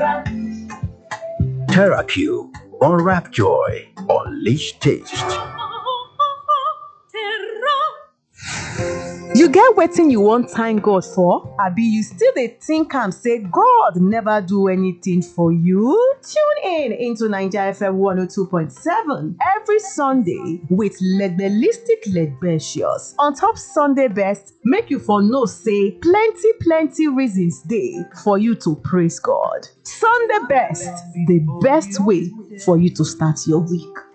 TerraQ Unwrap Joy. Unleash taste. You get wetin you wan thank God for? Abi you still dey think am say God never do anything for you? Tune in into Naija FM 102.7 every Sunday with Legbelistic Legbecious. On top Sunday best, make you for know say plenty plenty reasons dey for you to praise God. Sunday best, the best way for you to start your week.